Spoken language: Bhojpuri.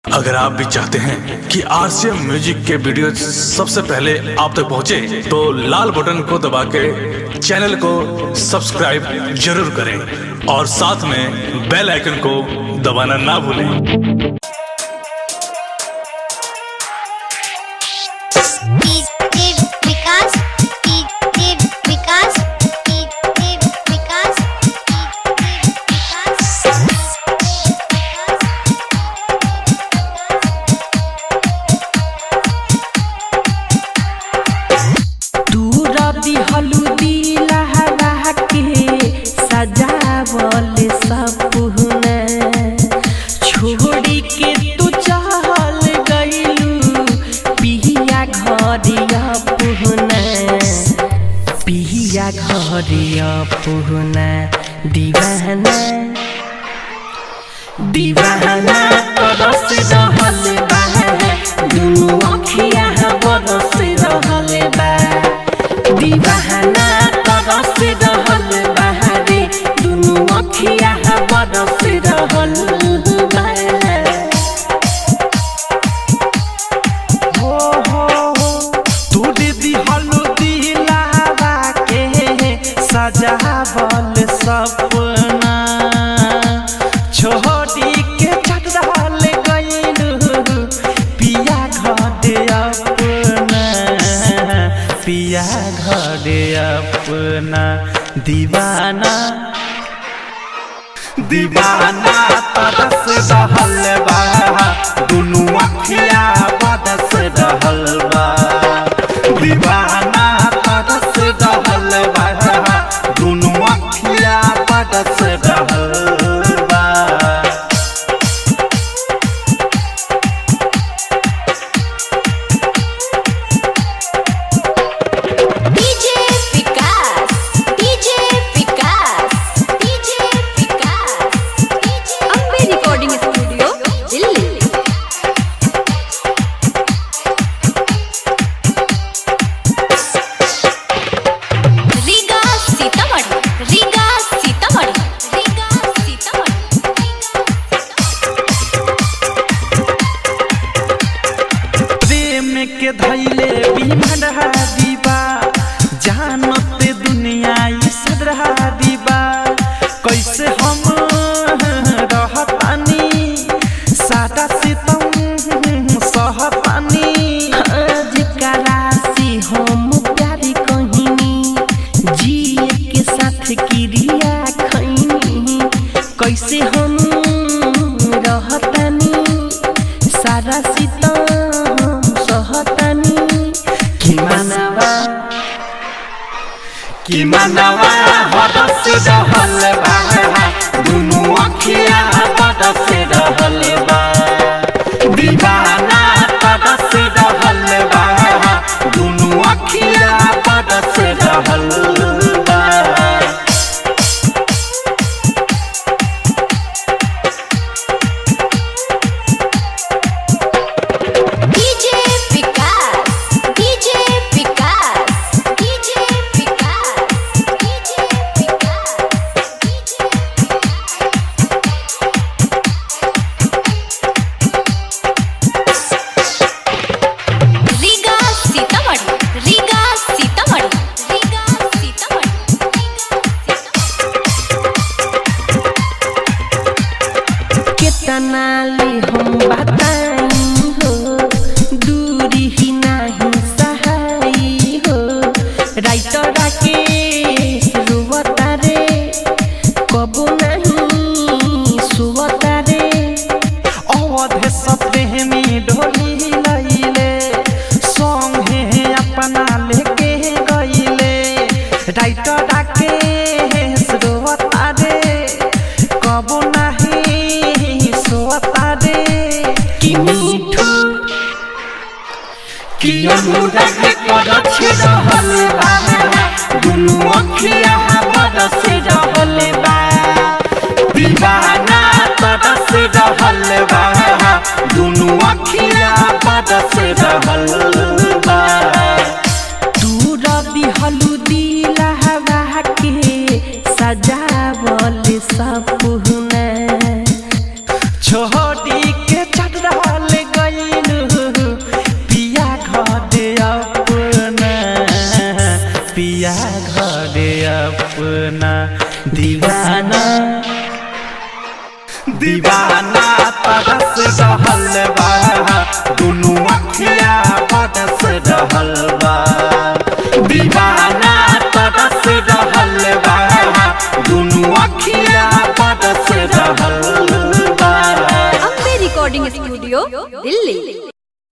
अगर आप भी चाहते हैं कि आरसीएम म्यूजिक के वीडियो सबसे पहले आप तक पहुंचे, तो लाल बटन को दबा के चैनल को सब्सक्राइब जरूर करें और साथ में बेल आइकन को दबाना ना भूलें कीर्तिव विकास कीर्तिव विकास कीर्तिव विकास कीर्तिव तूरा दिहलू लहरा के सजावल सपना छोड़ी के तू चल गइलू पिया घरिया पुहना पिया घरिया पुहना दीवाना दीवाना तरस रहल बा दुनु अखिया बरस रहल बा दीवाना तरस रहल बा रे दुनु अखिया बरस रहल बा हो हो हो तू दीदी हल्दी लावा के सजावल सपना छोड़ी के चटल गइलू पिया घर अपना पिया घर अपना दीवाना दीवाना तरस रहल बा दुनु अखिया बरस रहल बा दीवाना तरस रहल बा दुनु अखिया बरस रहल बा DJ Vikas DJ Vikas DJ Vikas Ambe recording studio Delhi Riga Sitamarhi Riga Sitamarhi Riga Sitamarhi प्रेम के धैले बिमरहा दीबा जानते दुनिया ई सदरहा दीबा कैसे हम रहतानी सादा सितम सहतानी आज करासी हम प्यार कहिनी जिए के साथ क्रिया खैनी कैसे हम रहतानी सारा सीतम सहतानी कि मनवा कि मनवा हरस रहल बा दुनु अखिया बरस रहल बा दीवाना तरस रहल बा दुनु अखिया बरस रहल बा DJ Vikas DJ Vikas DJ Vikas DJ Vikas DJ Riga Sitamarhi Riga Sitamarhi Riga Sitamarhi केतना ले हम बताई हो दूरी ही नाही सहाई हो राइटर के रुवता रे कबो नहीं सुवता रे अवध सप्रेमी ढोली लैले संगे अपना लेके गईले राइटर के रुवता रे कबो नहीं सोता रे कि मीठू कि अनुराग करछ रहल बा दुनु अखिया बरस रहल बा दीवाना तरस रहल बा दुनु अखिया बरस रहल बा तू रवि हलुदी लहवा के सजावल सपना छोड़ी के चढ़ल करे अपना दीवाना दीवाना तरस रहल बा दुनू अखिया बरस रहल बा दीवाना तरस रहल बा दुनू अखिया बरस रहल बा अम्बे रिकॉर्डिंग स्टूडियो दिल्ली